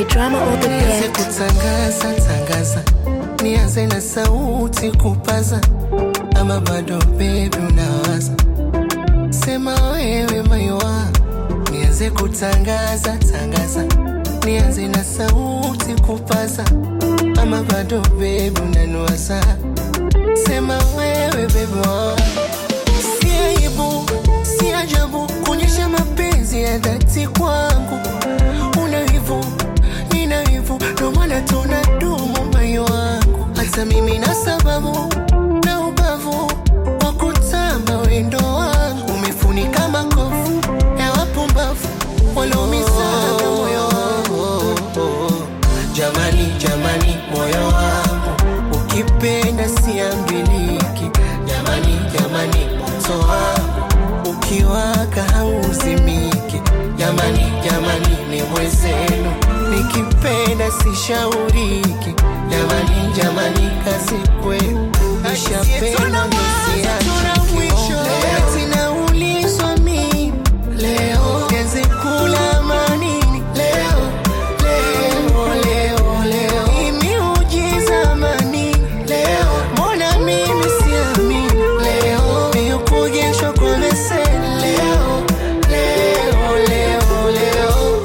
DJ Drama on the nianze beat. kutangaza tangaza, nianze na sauti kupaza, ama bado baby unawaza? Sema wewe maiwa, nianze kutangaza tangaza, nianze na sauti kupaza, ama bado baby unaniwaza? Sema wewe baby wa si aibu, si ajabu kuonyesha mapenzi ya dhati kwangu. Una wivu, nina wivu, ndo maana tunadumu moyo wangu. Hata mimi na sababu na ubavu wa kutamba wendo wangu, umefunika makovu ya wapumbavu walioumizaga moyo wangu. Jamani, jamani, moyo wangu ukipenda siambiliki. Jamani, jamani, moto wangu ukiwaka hauzimiki. Jamani, jamani, ni mwezenu nikipenda sishauriki. Jamani, jamani, kazi kwenu nishapenda msiachiki. Eti naulizwa mimi leo nianze kula manini leo leo leo leo Hii miujiza manini leo mbona mimi siamini leo hiyo kugeshwa kwa meseni leo leo leo leo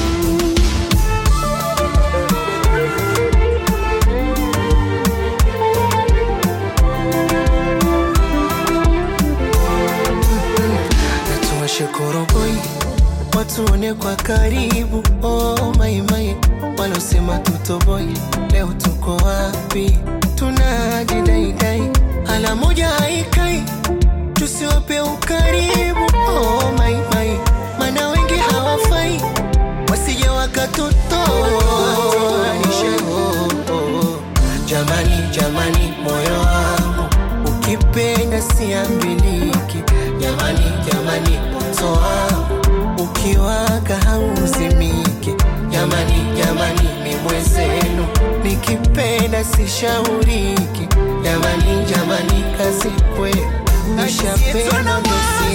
natuwashe koroboi watuone kwa karibu oh, maimai walosema tutoboi leo tuko wapi tunajidaidai ala moja haikai tusiwape ukaribu oh, maimai mana wengi hawafai wasije wakatutoa jamani jamani moyo wangu ukipenda siambiliki jamani jamani moto wangu ukiwaka hauzimiki jamani jamani ni mwezenu nikipenda sishauriki jamani jamani kazi kwenu nishapenda ndo